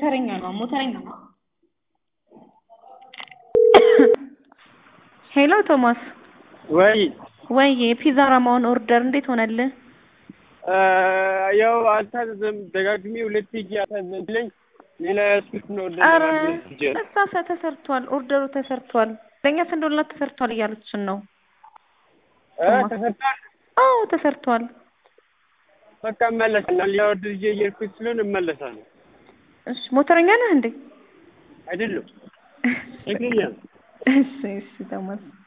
ሞተረኛ ነው ሞተረኛ ነው። ሄሎ ቶማስ ወይ ወይ የፒዛ ራማውን ኦርደር እንዴት ሆነልህ? ያው አልታዘዘም። ደጋግሜ ሁለት ሄጄ አልታዘዘልኝ። ሌላ ያስኩት ነው ኧረ እዛ ሰ ተሰርቷል፣ ኦርደሩ ተሰርቷል። ለእኛ ስንዶላ ተሰርቷል እያለችን ነው። ተሰርቷል። አዎ ተሰርቷል። በቃ እመለሳለሁ። ሌላ ወደ ልጄ እየሄድኩኝ ስለሆነ እመለሳለሁ። እሺ ሞተረኛ ነህ እንዴ? አይደለም እግረኛ ነው። እሺ እሺ ቶማስ